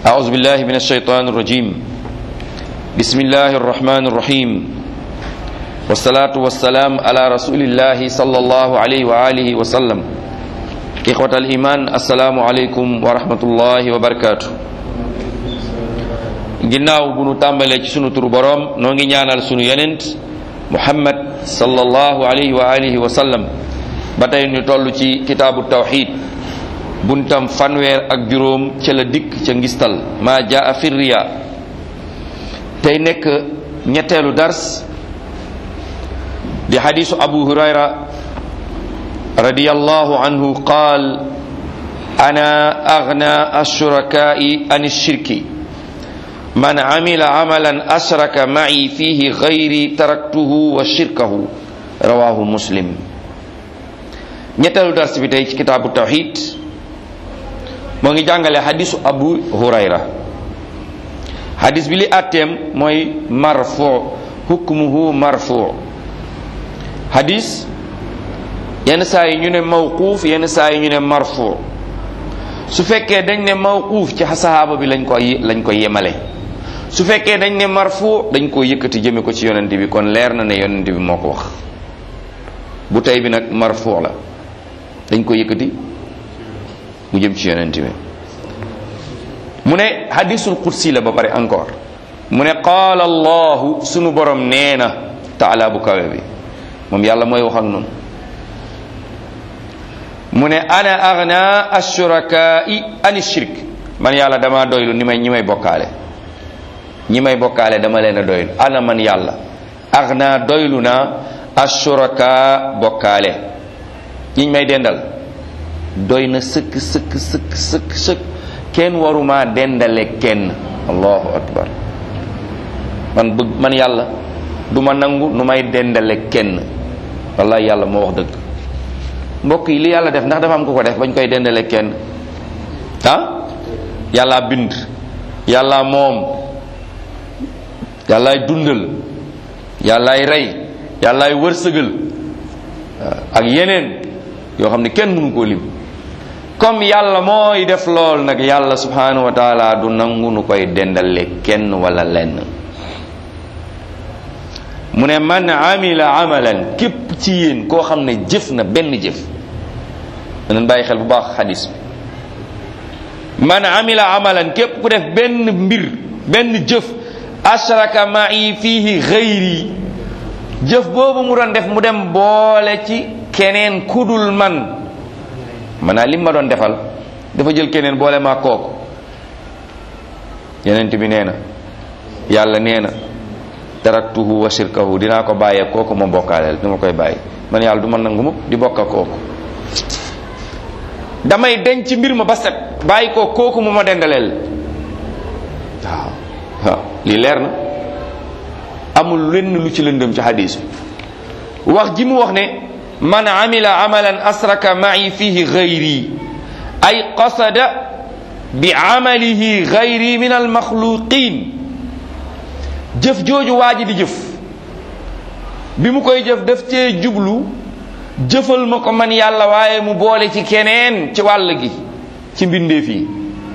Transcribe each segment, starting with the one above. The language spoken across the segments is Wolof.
أعوذ بالله من الشيطان الرجيم بسم الله الرحمن الرحيم والصلاة والسلام على رسول الله صلى الله عليه وآله وسلم إخوة الإيمان السلام عليكم ورحمة الله وبركاته ginnaaw bu nu tàmbalee ci sunu turu boroom noo ngi ñaanal sunu yonent muhammad sallallahu alayhi wa alihi wa sallam ba tey ñu toll ci kitaabu tawxid buntam fanweer ak juróom ca la dikk ca ngistal maa jaa fi riya tey nekk ñetteelu dars di xadisu abu hurayra radiyallahu anhu qaal ana agna ashurakaai an shirki man amila amalan ashraka ma'i fihi gayri taraktuhu wa shirkahu rawahu muslim ñetteelu dars bi tey ci kitaabu tawxid moo ngi jàngale xadisu abu hurayra xadis bi li àtteem mooy marfu hukmuhu marfu xadis yenn saa yi ñu ne mawquuf yenn saa yi ñu ne marfu su fekkee dañ ne mawquuf ci sahaaba bi lañ ko lañ ko yemale su fekkee dañ ne marfu dañ ko yëkkati jëme ko ci yonent bi kon leer na ne yonent bi moo ko wax bu tey bi nag marfu la dañ ko yëkkati mu jëm ci yonent bi mu ne hadisul qudsi la ba pare encore mu ne qaala allahu sunu borom nee na taala bu kawe bi moom yàlla mooy wax ak noonu mu ne ana agna ashurakai ani shirk man yàlla dama doylu ni may ñi may bokkaale ñi may bokkaale dama leen a doylu ana man yàlla agna doylu na ashuraka bokkaale ñiñ may dendal doy na sëkk sëkk sëkk sëkk sëkk kenn waruma dendale kenn allahu akbar man bëgg man yàlla du ma nangu nu may dendale kenn wallahi yàlla moo wax dëgg mbokk yi li yàlla def ndax dafa am ku ko def bañ koy dendale kenn ah yàlla bind yàlla moom yàllaay dundal yàllaay rey yàllaay wërsëgal ak yeneen yoo xam ne kenn mënu koo lim comme yàlla mooy def lool nag yàlla subhanahu wa taala du nangu nu koy dendale kenn wala lenn mu ne man amila amalan képp ci yéen koo xam ne jëf na benn jëf danañ bàyyi xel bu baax xadis bi man amila amalan képp ku def benn mbir benn jëf ashraka ma'i fihi xayri jëf boobu mu doon def mu dem boole ci keneen kudul man maanaam lim ma doon defal dafa jël keneen boole maa kooku yenent bi nee na yàlla nee na taraktuhu wa shirkahu dinaa ko bàyyee kooku ma bokkaaleel du ma koy bàyyi man yàlla du ma nangu mukk di bokka kooku damay denc mbir ma ba set bàyyi ko kooku mu ma dendaleel waaw waaw lii leer na amul lenn lu ci lëndëm ci hadis bi wax ji mu wax ne man amila amalan asraka ma'i fihi gayri ay qasada bi amalihi gayri min almaxluqin jëf jooju waa ji di jëf bi mu koy jëf daf cee jublu jëfal ma ko man yàlla waaye mu boole ci keneen ci wàll gi ci mbindeef yi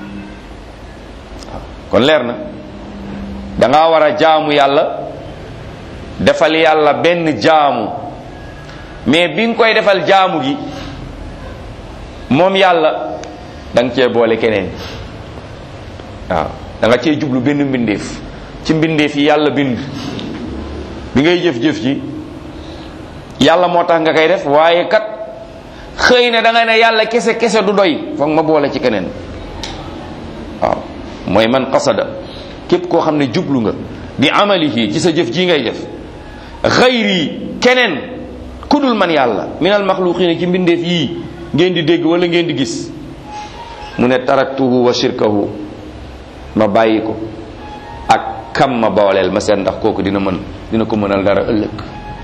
kon leer na danga war a jaamu yàlla defal yàlla benn jaamu mais bi nga koy defal jaamu gi moom yàlla da nga cee boole keneen waaw da nga cee jublu benn mbindeef ci mbindeef yi yàlla bind bi ngay jëf-jëf ji yàlla moo tax nga koy def waaye kat xëy na da nga ne yàlla kese kese du doy foog ma boole ci keneen waaw mooy man qasada képp koo xam ne jublu nga bi amalihi ci sa jëf ji ngay def xayri keneen kudul man yàlla minal maxluqina ci mbindeef yii ngeen di dégg wala ngeen di gis mu ne taraktuhu wa shirkahu ma bàyyi ko ak kam ma booleel ma seet ndax kooku dina mën dina ko mënal dara ëllëg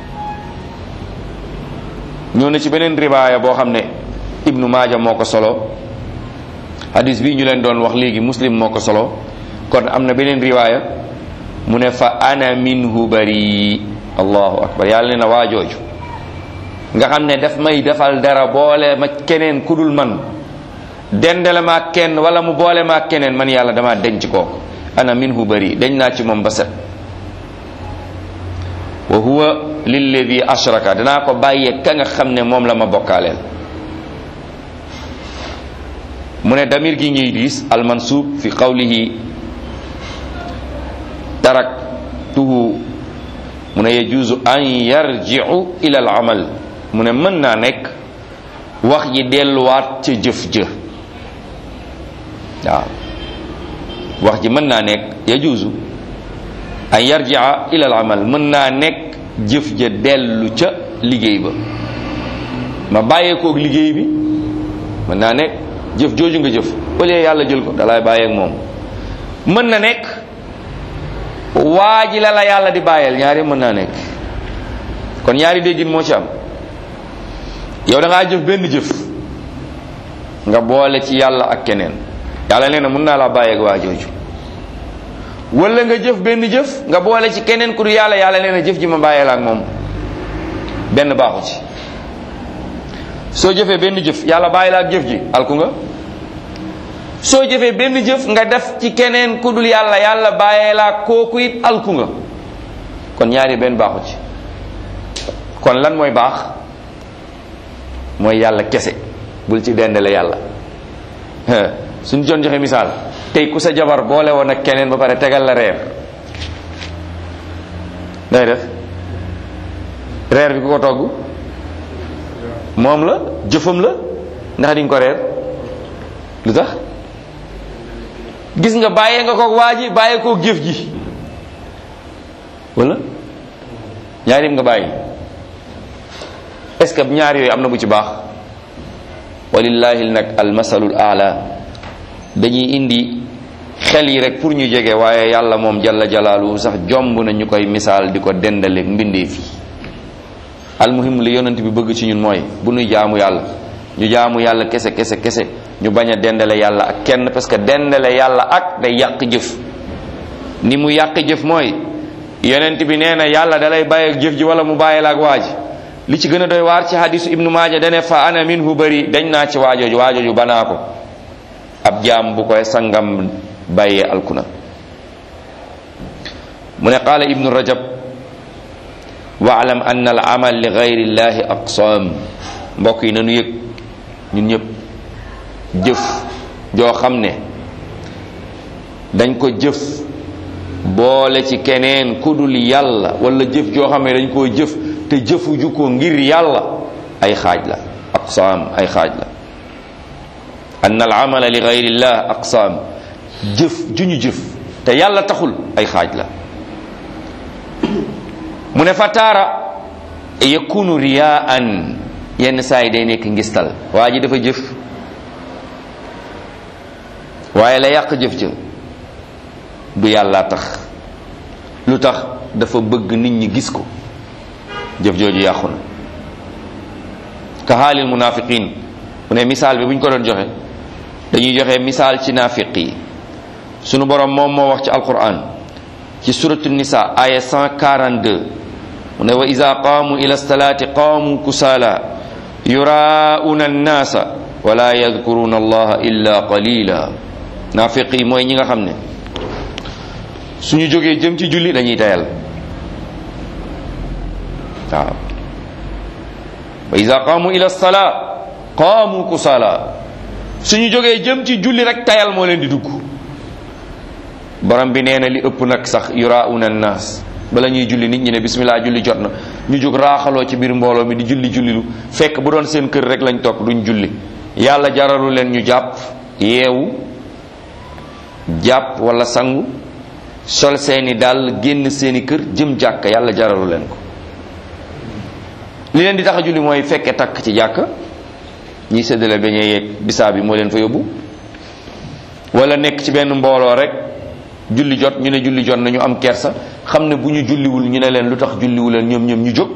ñëw na ci beneen riwaaya boo xam ne ibnu maaja moo ko solo hadis bii ñu leen doon wax léegi muslim moo ko solo kon am na beneen riwaaya mu ne fa ana minhu bari allahu akbar yàlla ne na waajooju nga xam ne daf may defal dara boole ma keneen kudul man dendale ma kenn wala mu boole ma keneen man yàlla dama denc kooku ana minhu bari dañ naa ci moom ba set wa huwa lilladi ashraka danaa ko bàyyee ka nga xam ne moom la ma bokkaaleel mu ne damir gi ngiy diis almansub fi qawlihi taraktuhu mu ne yajuzu an yarji'u ila al amal mu ne mën naa nekk wax ji delluwaat ca jëf jë waaw wax ji mën naa nekk yajuzu an yarji'a ila al amal mën naa nekk jëf ja dellu ca liggéey ba ma bàyyeekook liggéey bi mën naa nekk jëf jooju nga jëf wala yàlla jël ko dalay bàyyeek moom mën na nekk waa ji la la yàlla di bàyyeel ñaari mën naa nekk kon ñaari déggin moo ci am yow da ngaa jëf benn jëf nga boole ci yàlla ak keneen yàlla nee na mën naa laa bàyyeek waa jooju wala nga jëf benn jëf nga boole ci keneen ku du yàlla yàlla nee na jëf ji ma bàyyeel ak moom benn baaxu ci soo jëfee benn jëf yàlla bàyyi la ak jëf ji alku nga soo jëfee benn jëf nga def ci keneen ku dul yàlla yàlla bàyyee la ak kooku it alku nga kon ñaari benn baaxu ci kon lan mooy baax mooy yàlla kese bul ci dendale yàlla suñ doon joxe misaal tey ku sa jabar boole woon ak keneen ba pare tegal la reer day def reer bi ku ko togg moom la jëfam la ndax di nga ko reer lu tax gis nga bàyyee nga ko waa ji bàyyee koo jëf ji wala ñaarim nga bàyyi est-ce que ñaar yooyu am na bu ci baax walillahi nag almasalul aala dañuy indi xel yi rek pour ñu jege waaye yàlla moom jalla jalaaluhu sax jomb na ñu koy misaal di ko dendaleeg mbindeef yi almuhim li yonent bi bëgg ci ñun mooy bu nuy jaamu yàlla ñu jaamu yàlla kese kese kese ñu bañ a dendale yàlla ak kenn parce que dendale yàlla ak day yàq jëf ni mu yàq jëf mooy yonent bi nee na yàlla dalay bàyyi ak jëf ji wala mu bàyyi la ak waa ji li ci gën a doy waar ci hadisu ibnu maaja dane fa ana minhu bari dañ naa ci waajooju waajooju banaa ko ab jaam bu koy sangam bàyyee alkuna mu ne qaala ibnu rajab waalam an al amal li gayri llahi aqsaam mbokk yi nanu yëg ñun ñëpp jëf joo xam ne dañ ko jëf boole ci keneen ku dul yàlla wala jëf joo xam ne dañ koo jëf te jëfuju ko ngir yàlla ay xaaj la aqsaam ay xaaj la an al amala li gayri llah aqsaam jëf ju ñu jëf te yàlla taxul ay xaaj la mu ne fa taara yakunu riyaan yenn saa yi day nekk ngistal waa ji dafa jëf waaye la yàq jëf ja du yàlla tax lu tax dafa bëgg nit ñi gis ko jëf jooju yàqu na ka xaalil munafiqin mu ne misaal bi bu ñu ko doon joxe dañuy joxe misaal ci naafiq yi sunu borom moom moo wax ci alquran ci suratu nisa aya 142 mu ne wa ida qaamu ila salaati qaamu kusaala yuraa'una annaasa wala yadkuruna allaha illa qalila naafiq yi mooy ñi nga xam ne suñu jógee jëm ci julli dañuy tayal waaw wa ida qaamu ila salaa qaamu kusaala suñu jógee jëm ci julli rek tayal moo leen di dugg borom bi nee na li ëpp nag sax yuraa'una annaas bala ñuy julli nit ñi ne bismillah julli jot na ñu jóg raaxaloo ci biir mbooloo mi di julli jullilu fekk bu doon seen kër rek lañ toog duñ julli yàlla jaralu leen ñu jàpp yeewu jàpp wala sangu sol seeni dàll génn seeni kër jëm jàkk yàlla jaralu leen ko li leen di tax a julli mooy fekke takk ci jàkk ñiy séddale beñee yeeg bisaa bi moo leen fa yóbbu wala nekk ci benn mbooloo rek julli jot ñu ne julli jot na ñu am kersa xam ne bu ñu julliwul ñu ne leen lu tax julliwu leen ñoom ñoom ñu jóg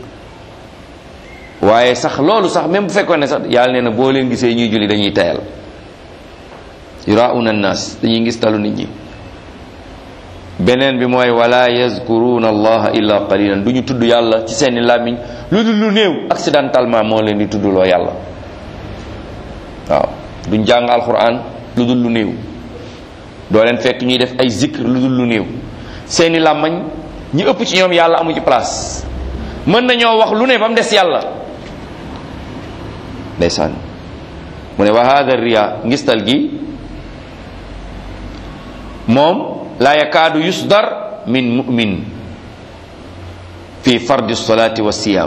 waaye sax loolu sax même bu fekkoon ne sax yàlla nee na boo leen gisee ñuy julli dañuy tayal yurauna annas dañuy ngis talu nit ñi beneen bi mooy wala yazkuruna allaha illa qalilan du ñu tudd yàlla ci seeni làmmiñ lu dul lu néew accidentellement moo leen di tuddloo yàlla waaw duñ jàng alquran lu dul lu néew doo leen fekk ñuy def ay zikr lu dul lu néew seeni làmmañ ñi ëpp ci ñoom yàlla amu ci place mën nañoo wax lu ne ba mu des yàlla ndeysaan mu ne wa hada riya ngistal gi moom la yakaadu yusdar min mu'min fi fardi solati wa siyam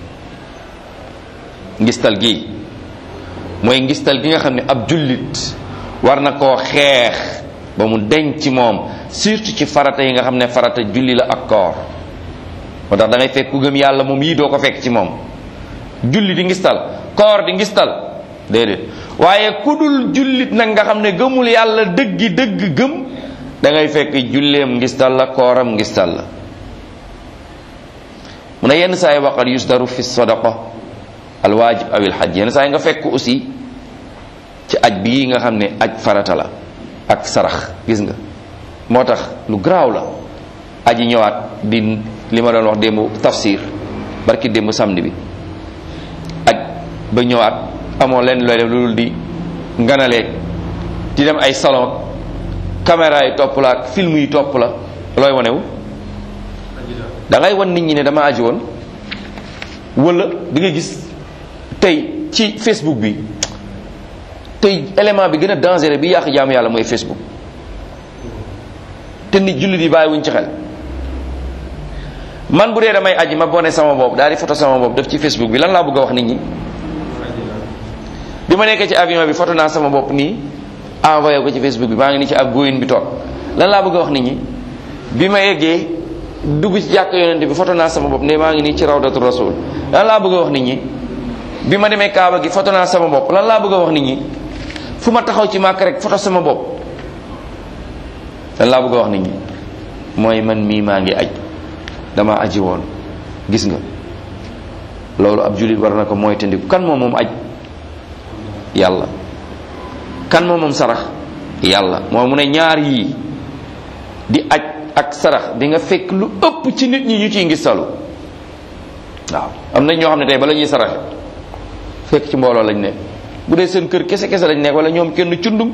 ngistal gi mooy ngistal gi nga xam ne ab jullit war na koo xeex ba mu denc ci moom surtout ci farata yi nga xam ne farata julli la ak koor moo tax da ngay fekk ku gëm yàlla moom yii doo ko fekk ci moom julli di ngistal koor di ngistal déedéet waaye ku dul jullit nag nga xam ne gëmul yàlla dëggi dëgg gëm da ngay fekk julleem ngistal la kooram ngistal la mu ne yenn saa yi waqat yusdaru fi sadaqa alwaajib aw ilxaj yenn saa yi nga fekk aussi ci aj bii nga xam ne aj farata la ak sarax gis nga moo tax lu garaaw la aji ñëwaat di li ma doon wax démb tafsir barki démb samedi bi aj ba ñëwaat amoo leen looy def lu dul di nganalee di dem ay salon caméra yi topp la ak film yi topp la looy wanewu da ngay wan nit ñi ne dama aji woon wala di nga gis tey ci facebook bi tey élément bi gën a dangereux bi yàq jaamu yàlla mooy facebook te nit jullit yi bàyyi wuñ ci xel man bu dee damay aji ma bone sama bopp daal di photo sama bopp def ci facebook bi lan laa bëgg a wax nit ñi bi ma nekkee ci avion bi photo naa sama bopp nii envoyé ko ci facebook bi maa ngi nii ci ab góoyin bi toog lan laa bëgg a wax nit ñi bi ma eggee dugg ci jàkk yonente bi photo naa sama bopp ne maa ngi nii ci rawdatu rasul lan laa bëgg a wax nit ñi bi ma demee kaaba gi photo naa sama bopp lan laa bëgg a wax nit ñi fu ma taxaw ci màkk rek photo sama bopp lan laa bëgg a wax nit ñi mooy man mii maa ngi aj dama aji woon gis nga loolu ab jullit war na ko mooy tandiku kan moom moom aj yàlla kan moom moom sarax yàlla moo mu ne ñaar yii di aj ak sarax di nga fekk lu ëpp ci nit ñi ñu ciy ngistalu waaw am na ñoo xam ne tey bala ñuy saraxe fekk ci mbooloo lañ ne bu dee seen kër kese kese lañ nekk wala ñoom kenn cundum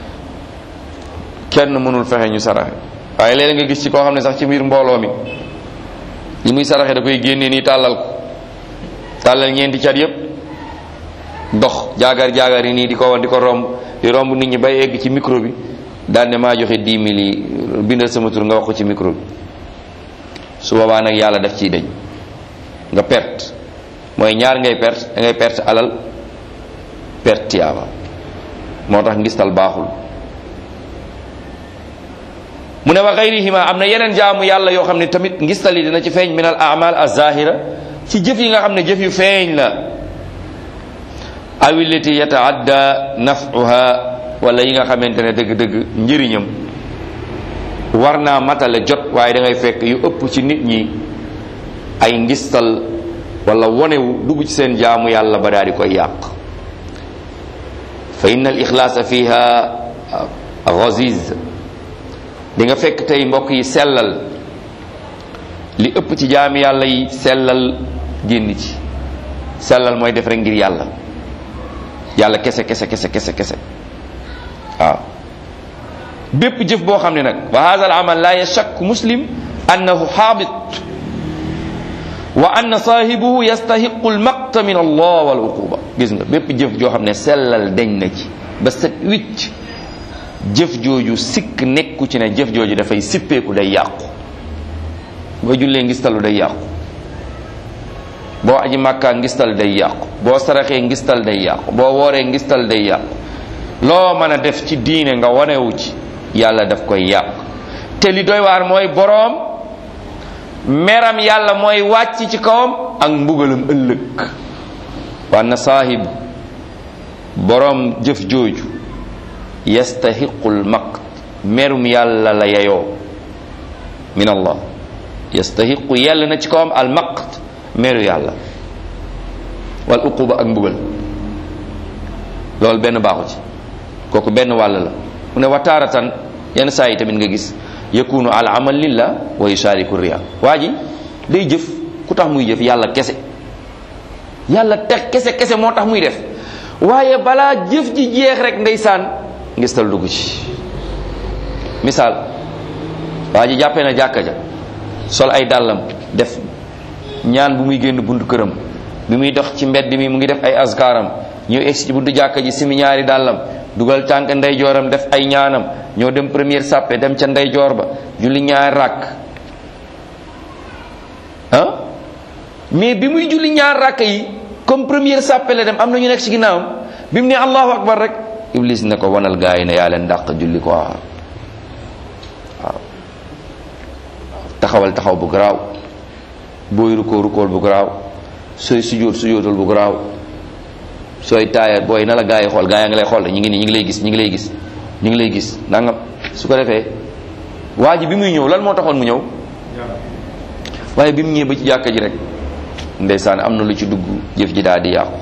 kenn mënul fexe ñu saraxe waaye léeg nga gis ci koo xam ne sax ci biir mbooloo mi li muy saraxe da koy génnee nii tàllal ko tàllal ñeenti cat yépp dox jaagar jaagar yi nii di ko wan di ko romb di romb nit ñi bay egg ci micro bi daal ne maa joxe 10 mille yi bindal sama tur nga wax ko ci micro bi su boobaa nag yàlla def ciy dañ nga perte mooy ñaar ngay perte da ngay perte alal perte tiyaaba moo tax ngistal baaxul mu ne wa gayrihima am na yeneen jaamu yàlla yoo xam ne tamit ngistal yi dina ci feeñ min al amal az-zahira ci jëf yi nga xam ne jëf yu feeñ la awillati yataadda naf'uha wala yi nga xamante ne dëgg-dëgg njëriñam war naa matale jot waaye da ngay fekk yu ëpp ci nit ñi ay ngistal wala wonewu dugg ci seen jaamu yàlla ba daal di koy yàq fa inna al ixlaasa fiha ghaziz di nga fekk tey mbokk yi sellal li ëpp ci jaami yàlla yi sellal génn ci sellal mooy def rek ngir yàlla yàlla kese kese kese kese kese waaw bépp jëf boo xam ne nag wa hadha al amal la yashak muslim annahu xaabit wa anna saahibuhu yastahiqu al maqta min allah wal uquba gis nga bépp jëf joo xam ne sellal deñ na ci ba set wicc jëf jooju sikk nekku ci ne jëf jooju dafay sippeeku day yàqu boo jullee ngistalu day yàqu boo aji màkkaa ngistal day yàqu boo saraxee ngistal day yàqu boo wooree ngistal day yàqu loo mën a def ci diine nga wanewu ci yàlla daf koy yàq te li doy waar mooy boroom meram yàlla mooy wàcc ci kawam ak mbugalam ëllëg waa na saahib boroom jëf jooju yastahiqul maqt merum yàlla la yeyoo min allah yastahiqu yàlla na ci kawam al maqt meru yàlla wal uquba ak mbugal loolu benn baaxu ci kooku benn wàll la mu ne wataaratan yenn saa yi tamit nga gis yakunu al amal lillah wa yushariku riya waa ji day jëf ku tax muy jëf yàlla kese yàlla tex kese kese moo tax muy def waaye balaa jëf ji jeex rek ndeysaan ngistal dugg ci misaal waa ji jàppee na jàkka ja sol ay dàllam def ñaan bu muy génn buntu këram bi muy dox ci mbedd mi mu ngi def ay askaaram ñëw egsi ci buntu jàkka ji simi ñaari dàllam dugal tànk ndeyjooram def ay ñaanam ñoo dem première sàppe dem ca ndeyjoor ba julli ñaari ràkk ah mais bi muy julli ñaar ràkk yi comme première sàppe la dem am na ñu nekk ci ginnaawam bi mu ne allahu akbar rek iblis ne ko wanal gaa yi ne yaa leen dàq julli ko waaw taxawal taxaw bu garaaw booy rukkoo rukkool bu garaaw sooy sujjóot sujjóotal bu garaaw sooy taaya booy na la gaa yi xool gaa yaa ngi lay xool ñu ngi nii ñu ngi lay gis ñu ngi lay gis ñu ngi lay gis nangam su ko defee waa ji bi muy ñëw lan moo taxoon mu ñëw waaye bi mu ñëwee ba ci jàkka ji rek ndeysaan am na lu ci dugg jëf ji daal di yàqu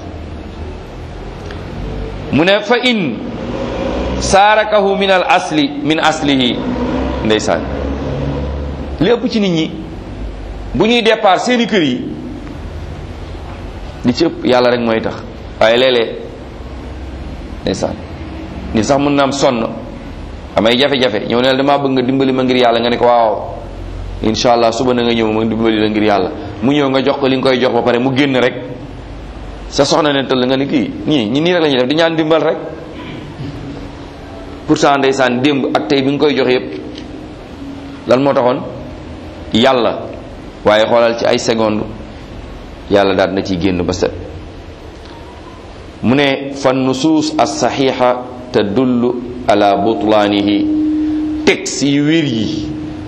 mu ne fa in saarakahu min al asli min aslihi ndeysaan li ëpp ci nit ñi bu ñuy départ seeni kër yi li ci ëpp yàlla rek mooy tax waaye léeg-léeg ndeysaan nit sax mën na am sonn amay jafe-jafe ñëw ne la damaa bëgg nga dimbali ma ngir yàlla nga ne ko waaw incha allah suba na nga ñëw ma dimbali la ngir yàlla mu ñëw nga jox ko li nga koy jox ba pare mu génn rek sa soxna ne tëll nga ni kii ñii ñi nii rek la ñuy def di ñaan dimbal rek pourtant ndeysaan démb ak tey bi nga koy jox yépp lan moo taxoon yàlla waaye xoolal ci ay seconde yàlla daal na ciy génn ba set mu ne fa nusuus as saxiixa tadullu ala butlaanihi texte yu wér yi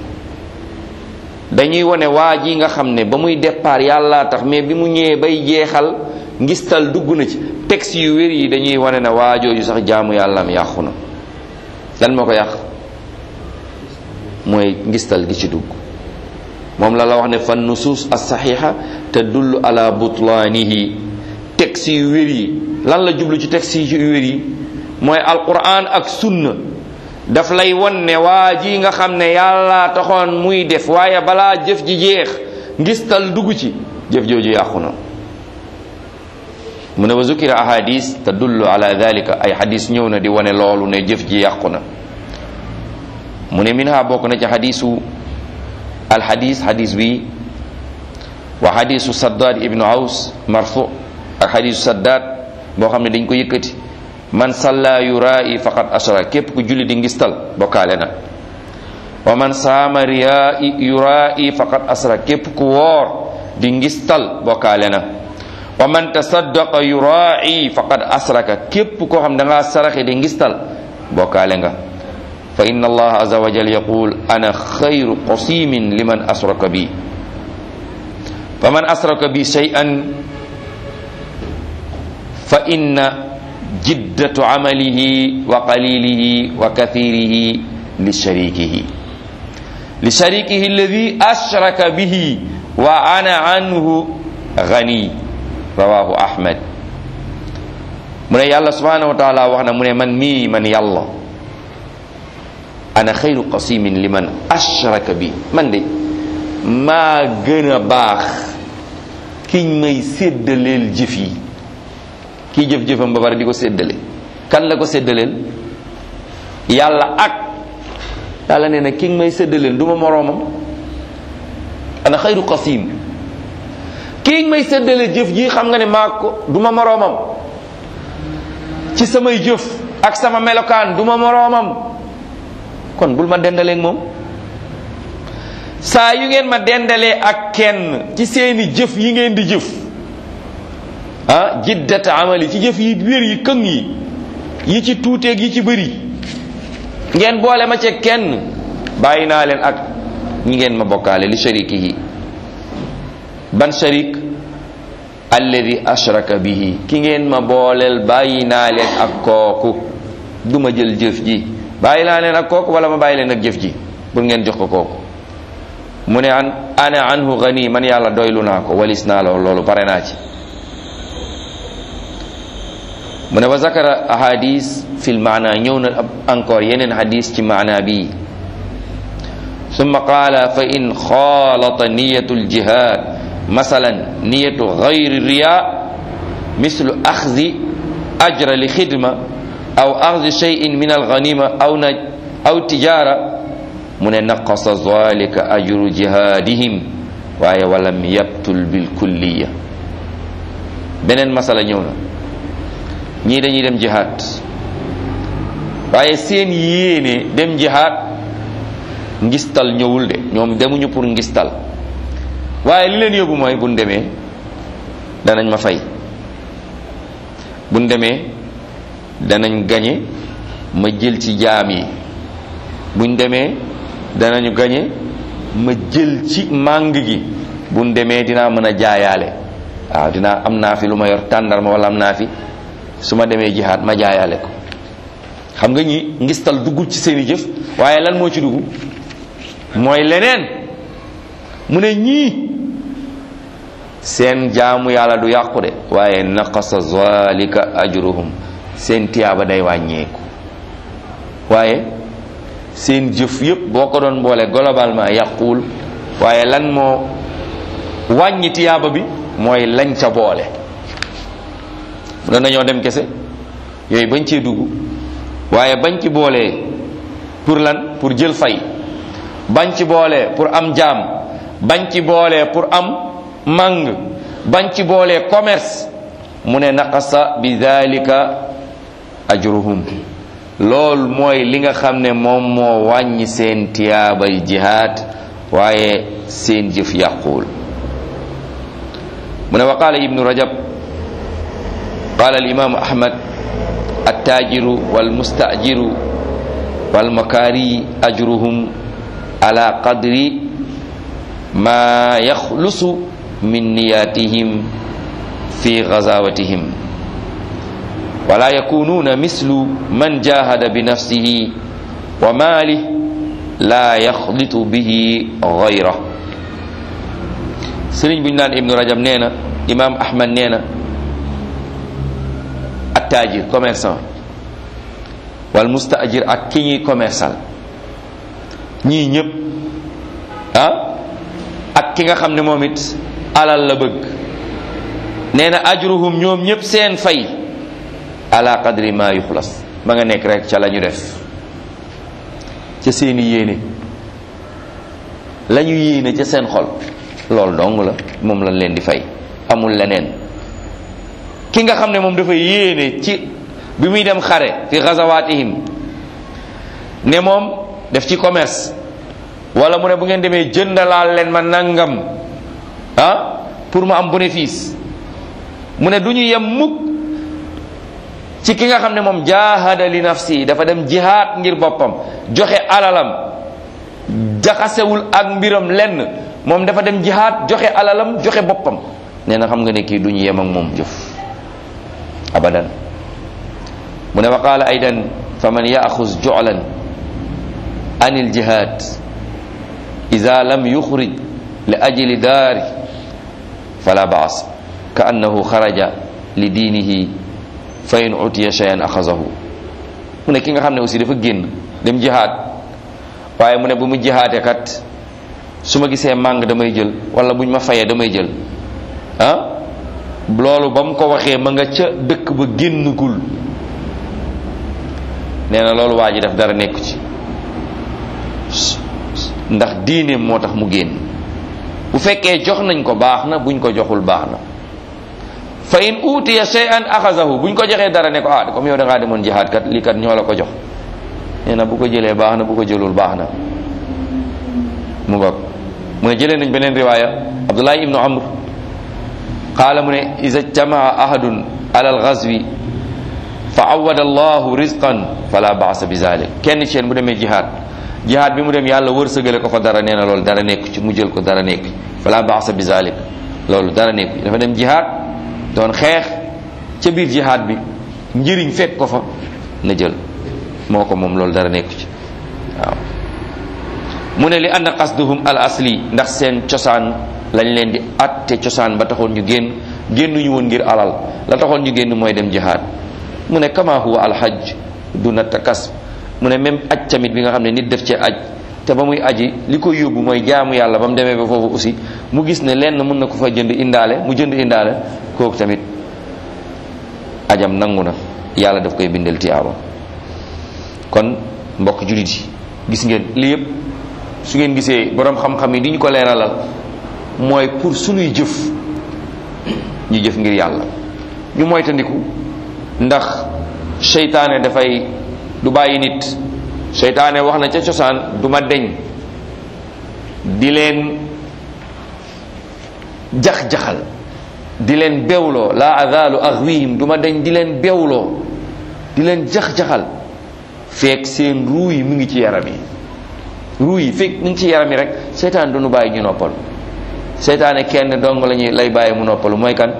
dañuy wone waa ji nga xam ne ba muy départ yàlla tax mais bi mu ñëwee bay jeexal ngistal dugg na ci texte yu wér yi dañuy wane ne waa jooju sax jaamu yàllaam yàqu na lan moo ko yàq mooy ngistal gi ci dugg moom la la wax ne fan nusuus as saxiixa tadullu ala butlaanihi texte yu wér yi lan la jublu ci texte yu wér yi mooy alquran ak sunna daf lay won ne waa ji nga xam ne yàlla taxoon muy def waaye balaa jëf ji jeex ngistal dugg ci jëf jooju yàqu na mu ne wa zukira ahadis tadullu ala dalika ay hadis ñëw na di wane loolu ne jëf ji yàqu na mu ne minha bokk na ci hadisu alhadis hadis bi wa hadisu saddad ibnu aws marfu ak hadisu saddad boo xam ne dañ ko yëkkati man salla yuraa'i faqad ashra képp ku julli di ngistal bokkaale na wa man saama riyaa'i yuraa'i faqad asra képp ku woor di ngistal bokkaale na wa man tasaddaqa yuraa'i faqad asraka képp koo xam da ngaa saraxe di ngistal bokkaale nga fa inna allaha azza wa jal yaqul ana xayru qasimin liman asraka bi fa man asraka bi shay'an fa inna jiddatu amalihi wa qalilihi wa kathirihi li sharikihi li sharikihi alladi ashraka bihi wa ana anhu gani rawahu ahmad mu ne yàlla subhanahu wa taala wax na mu ne man mii man yàlla ana xayru qasimin liman ashraka bi man de maa gën a baax kiñ may séddaleel jëf yi kii jëf-jëfam ba pare di ko séddale kan la ko séddaleel yàlla ak yàlla nee na ki nga may séddaleel du ma moroomam ana xayru qasim kii nga may séddale jëf ji xam nga ne maa ko du ma moroomam ci samay jëf ak sama melokaan du ma moroomam kon bul ma dendaleeg moom saa yu ngeen ma dendalee ak kenn ci seeni jëf yi ngeen di jëf ah jiddata amali ci jëf yi wér yi këng yi yi ci tuuteeg yi ci bëri ngeen boole ma ci kenn bàyyi naa leen ak ñi ngeen ma bokkaale li sharikihi ban sharik alladi ashraka bihi ki ngeen ma booleel bàyyi naa leen ak kooku du ma jël jëf ji bàyyi naa leen ak kooku wala ma bàyyi leen ak jëf ji pour ngeen jox ko kooku mu ne an ana anhu gani man yàlla doylu naa ko walis naa loolu loolu pare naa ci mu ne wa zakara ahadis fi lmaana ñëw na encore yeneen hadis ci maana bi summa qaala fa in xaalata niyatu ljihad masalan niyatu gayri riya mislu axzi ajra li xidma aw axdi cheyin min alganima aw na aw tijara mu ne naqasa zalika ajru jihadihim waaye walam yabtul bil kulliya beneen masala ñëw na ñii dañuy dem jihaad waaye seen yéene dem jihaad ngistal ñëwul de ñoom demuñu pour ngistal waaye li leen yóbbu mooy buñ demee danañ ma fay buñ demee danañ gañe ma jël ci jaam yi buñ demee danañu gañe ma jël ci màng gi buñ demee dinaa mën a jaayaale waaw dinaa am naa fi lu ma yor tàndarma wala am naa fi su ma demee jihaad ma jaayaale ko xam nga ñi ngistal duggul ci seeni jëf waaye lan moo ci dugg mooy leneen mu ne ñii seen jaamu yàlla du yàqu de waaye naqasa zalika ajruhum seen tiyaaba day wàññeeku waaye seen jëf yépp boo ko doon boole globalement yàquwul waaye lan moo wàññi tiyaaba bi mooy lañ ca boole doon nañoo dem kese yooyu bañ cee dugg waaye bañ ci boolee pour lan pour jël fay bañ ci boolee pour am jaam bañ ci boolee pour am màng bañ ci boolee commerce mu ne naqasa bi dalika ajruhum lool mooy li nga xam ne moom moo wàññi seen tiyaabay jihaad waaye seen jëf yàquwul mu ne wa qaala ibnu rajab qaala alimaamu ahmad attajiru walmustajiru walmakaari ajruhum ala qadri ma yaxlusu min niyatihim fi gazawatihim wala yakununa mislu man jahada bi nafsihi wa maalih la yaxlitu bihi gayra sëriñ bu ñu naan ibnu rajab nee na imam ahmad nee na attajir commerçant wal mustajir ak ki ñuy commerçal ñii ñëpp ah ak ki nga xam ne moom it alal la bëgg nee na ajruhum ñoom ñëpp seen fay ala qadri ma yuxlas ma nga nekk rek ca la ñu def ca seeni yéene la ñu yéene ca seen xol loolu dong la moom lañ leen di fay amul leneen ki nga xam ne moom dafa yéene ci bi muy dem xare fi gazawatihim ne moom def ci commerce wala mu ne bu ngeen demee jëndalaal leen ma nangam ah pour mu am bénéfice mu ne du ñu yem mukk ci ki nga xam ne moom jaahada li nafsi dafa dem jihaad ngir boppam joxe alalam jaxasewul ak mbiram lenn moom dafa dem jihaad joxe alalam joxe boppam nee na xam nga ne kii du ñu yem ak moom jëf abadan mu ne wa qaala aydan fa man yaaxuz julan an il jihad ida lam yuxrij li ajli daari fala baas ka annahu xaraja li diinihi fa in utiya cheyan axazahu mu ne ki nga xam ne aussi dafa génn dem jihaad waaye mu ne bu mu jihaate kat su ma gisee màng damay jël wala buñ ma fayee damay jël ah loolu ba mu ko waxee ma nga ca dëkk ba génnagul nee na loolu waa ji def dara nekku ci ndax diineem moo tax mu génn bu fekkee jox nañ ko baax na buñ ko joxul baax na fa in utiya shay'an axazahu buñ ko joxee dara ne ko ah comme yow da ngaa demoon jihaad kat lii kat ñoo la ko jox nee na bu ko jëlee baax na bu ko jëlul baax na mu ngoog mu ne jëlee nañ beneen riwaaya abdullahi ibnu amr qaala mu ne iza ijtamaa ahadun ala algazwi fa awada allahu rizqan fala baasa bi zalik kenn ci yéen bu demee jihaad jihaad bi mu dem yàlla wërsëgale ko fa dara nee na loolu dara nekku ci mu jël ko dara nekku fala baasa bi zalik loolu dara nekku dafa dem jihaad doon xeex ca biir jihaad bi njëriñ fekk ko fa na jël moo ko moom loolu dara nekku ci waaw mu ne li anna qasduhum al asli ndax seen cosaan lañ leen di atte cosaan ba taxoon ñu génn génnuñu woon ngir alal la taxoon ñu génn mooy dem jihaad mu ne kama huwa alhajj duna takas mu ne même aj tamit bi nga xam ne nit def ci aj te ba muy aji li ko yóbbu mooy jaamu yàlla ba mu demee ba foofu aussi mu gis ne lenn mën na ko fa jënd indaale mu jënd indaale kooku tamit ajam nangu na yàlla daf koy bindal tiyaaba kon mbokk jullit yi gis ngeen lii yëpp su ngeen gisee boroom xam-xam yi di ñu ko leeralal mooy pour sunuy jëf ñu jëf ngir yàlla ñu moytandiku ndax seytaane dafay du bàyyi nit seytaane wax na ca cosaan du ma deñ di leen jax-jaxal di leen bewloo la azalu aghwihim du ma deñ di leen bewloo di leen jax-jaxal feek seen ruu yi mu ngi ci yaram yi ruu yi feek mu ngi ci yaram yi rek seytaan du nu bàyyi ñu noppalu seytaane kenn dong lañuy lay bàyyi mu noppalu mooy kan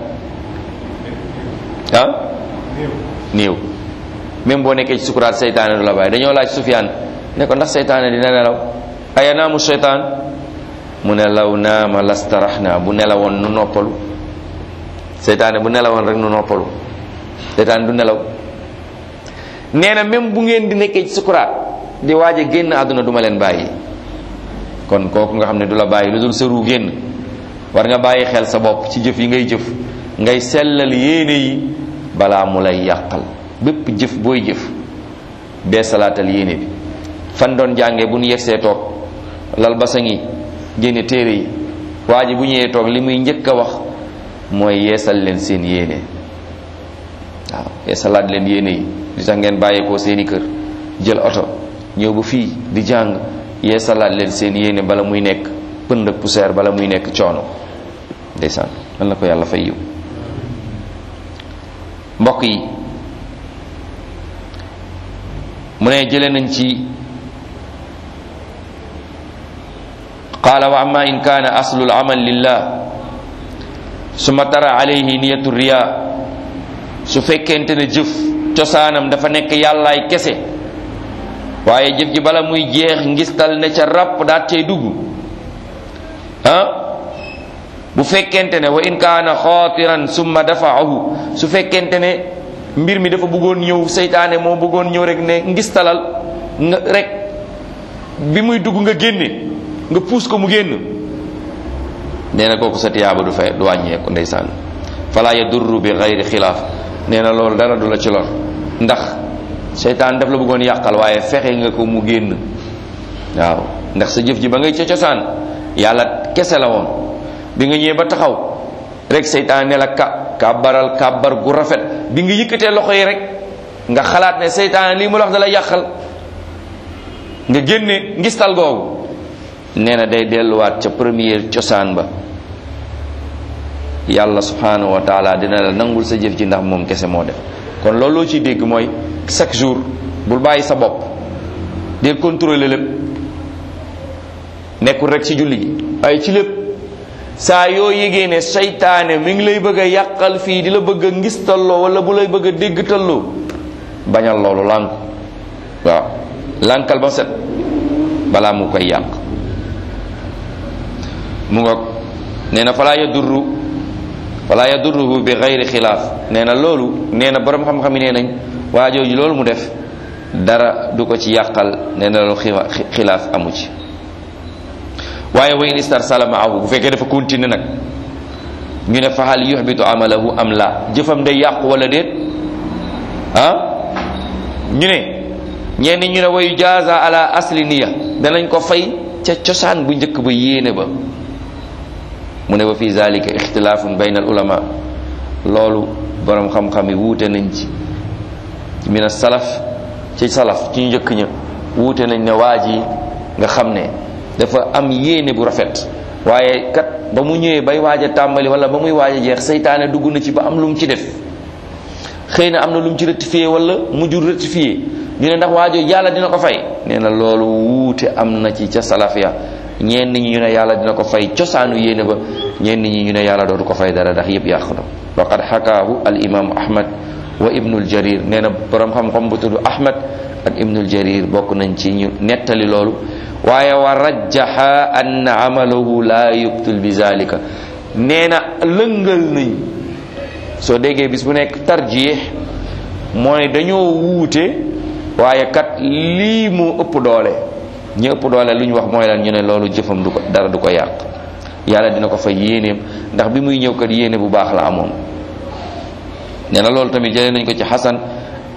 ah néew même boo nekkee ci sukuraat seytaane du la bàyyi dañoo laaj Sufyaan ne ko ndax seytaane dina nelaw aya naamu seytaan mu ne law naama lastaraxna bu nelawoon nu noppalu seytaane bu nelawoon rek nu noppalu seytaane du nelaw nee na même bu ngeen di nekkee ci sukuraat di waaj a génn àdduna duma leen bàyyi kon kooku nga xam ne du la bàyyi lu dul sa ruu génn war nga bàyyi xel sa bopp ci jëf yi ngay jëf ngay sellal yéene yi balaa mu lay yàqal bépp jëf booy jëf bee salaatal yéene bi fan doon jànge bu ñu yegsee toog lal basan yi génne téere yi waa ji bu ñëwee toog li muy njëkk a wax mooy yeesal leen seen yéene waaw yeesalaat leen yéene yi li tax ngeen bàyyeekoo seeni kër jël oto ñëw ba fii di jàng yeesalaat leen seen yéene bala muy nekk pënd ak poussière bala muy nekk coono ndeysaan man na ko yàlla fay yiw mbokk yi mu ne jële nañ ci qaala wa amma in kaana aslu al-amal lillah summa tara alayhi niyatu riya su fekkente ne jëf cosaanam dafa nekk yàllaay kese waaye jëf ji bala muy jeex ngistal ne ca ràpp daat cay dugg ah bu fekkente ne wa in kaana xaatiran summa dafaahu su fekkente ne mbir mi dafa bëggoon ñëw seytaane moo bëggoon ñëw rek ne ngistalal nga rek bi muy dugg nga génne nga puus ko mu génn nee na kooku sa tiyaaba du fay du wàññeeku ndeysaan fala yadurru bi gayri xilaaf nee na loolu dara du la ci lor ndax seytaan daf la bëggoon yàqal waaye fexe nga ko mu génn waaw ndax sa jëf ji ba ngay ca cosaan yàlla kese la woon bi nga ñëwee ba taxaw rek seytaan ne la ka kàbbaral kàbbar gu rafet bi nga yëkkatee loxo yi rek nga xalaat ne seytaan lii mu la wax da la yàqal nga génne ngistal googu nee na day delluwaat ca première cosaan ba yàlla subhanahu wa taala dina la nangul sa jëf ji ndax moom kese moo def kon loolu loo ciy dégg mooy chaque jour bul bàyyi sa bopp del contrôler lépp nekkul rek ci julli gi waaye ci lépp saa yoo yégee ne seytaane mi ngi lay bëgg a yàqal fii di la bëgg a ngistalloo wala bu lay bëgg a déggtalloo bañal loolu lànk waaw lànkal ba set balaa mu koy yàq mu ngoog nee na falaa yadurru falaa yadurruhu bi gayri xilaaf nee na loolu nee na borom xam-xam yi nee nañ waa jooju loolu mu def dara du ko ci yàqal nee na loolu xilaaf amu ci waaye wa in istarsala maahu bu fekkee dafa continuer nag ñu ne fa hal yuhbitu amalahu am la jëfam day yàqu wala déet ah ñu ne ñenn ñu ne wayu jaaza ala asli niya danañ ko fay ca cosaan bu njëkk ba yéene ba mu ne wa fi zalika ixtilaafun bayna al ulama loolu borom xam-xam yi wuute nañ ci min salaf ci salaf ci njëkk ña wuute nañ ne waa ji nga xam ne dafa am yéene bu rafet waaye kat ba mu ñëwee bay waaj a tàmbali wala ba muy waaj a jeex seytaane dugg na ci ba am lu mu ci def xëy na am na lu mu ci rectifié wala mujjul rectifié ñu ne ndax waajo yàlla dina ko fay nee na loolu wuute am na ci ca salaf ya ñenn ñi ñu ne yàlla dina ko fay cosaanu yéene ba ñenn ñi ñu ne yàlla dootu ko fay dara ndax yëpp yàqu na waqad xakaahu al imaamu ahmad wa ibnul jarir nee na borom xam-xam bu tudd ahmad ak ibnul jarir bokk nañ ci ñu nettali loolu waaye wa rajjaha anna amalahu la yubtul bi zalika nee na lëngal nañ soo déggee bis bu nekk tarjih mooy dañoo wuute waaye kat lii mu ëpp doole ñu ëpp doole lu ñu wax mooy lan ñu ne loolu jëfam du ko dara du ko yàq yàlla dina ko fay yéeneem ndax bi muy ñëw kat yéene bu baax la amoon nee na loolu tamit jëlee nañ ko ci xasan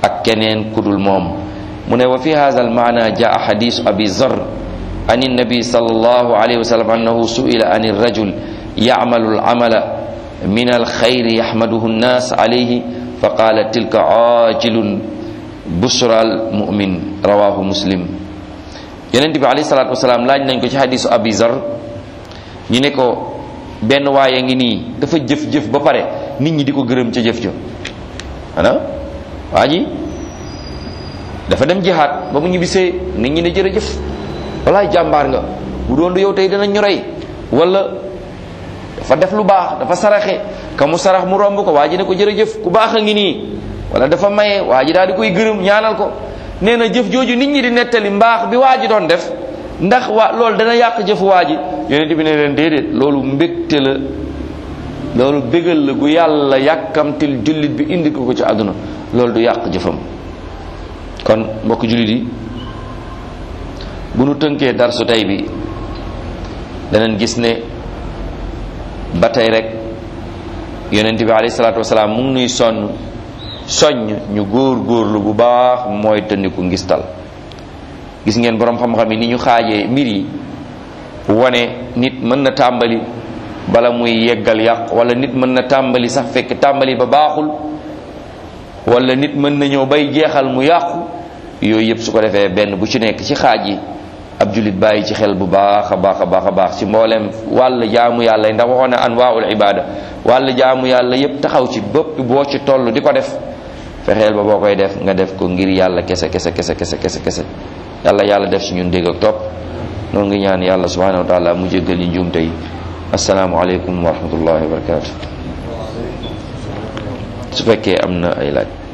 ak keneen kudul moom mu ne wa fi hadha al maana jaa xadisu abi zar an النبي صلى الله عليه وسلم أنه سئل عن الرجل يعمل العمل من الخير يحمده الناس عليه فقال تلك عاجل بشرى المؤمن رواه مسلم yonent bi alayhi salaatu wasalaam laaj nañ ko ci hadisu abi zar ñu ne ko benn waaye ngi nii dafa jëf-jëf ba pare nit ñi di ko gërëm ca jëf jo ana waa ji dafa dem jihaat ba mu ñibbisee nit ñi ne jërëjëf walaay jàmbaar nga bu doon du yow tey dinañ ñu rey wala dafa def lu baax dafa saraxe ka mu sarax mu romb ko waa ji ne ko jërëjëf ku baax a ngi nii wala dafa maye waa ji daal di koy gërëm ñaanal ko nee na jëf jooju nit ñi di nettali mbaax bi waa ji doon def ndax waa loolu dana yàq jëfu waa ji yonent bi ne leen déedéet loolu mbégte la loolu bégal la gu yàlla yàkkamtil jullit bi indi ko ko ci àdduna loolu du yàq jëfam kon mbokk jullit yi bu nu tënkee darsu tey bi danañ gis ne ba tey rek yonent bi alayhi salaatu wasalaam mu ngi nuy sonn soññ ñu góor góorlu bu baax mooy tëndiku ngistal gis ngeen boroom xam-xam yi ni ñu xaajee mbir yi wane nit mën na tàmbali bala muy yeggal yàq wala nit mën na tàmbali sax fekk tàmbali ba baaxul wala nit mën na ñëw bay jeexal mu yàqu yooyu yëpp su ko defee benn bu ci nekk ci xaaj yi ab julit bàyyi ci xel bu baax a baax a baax a baax ci mboolem wàll jaamu yàlla ndax waxoon na anwaul ibada wàll jaamu yàlla yépp taxaw ci bëpp boo ci toll di ko def fexeel ba boo koy def nga def ko ngir yàlla kese kese kese kese kese kese yàlla yàlla def ci ñun dégg ak topp noonu ngi ñaan yàlla subhanahu wa taala mu jéggal ñu njuumte yi asalaamu aleykum wa rahmatullahi wa barakatu su fekkee am na ay laaj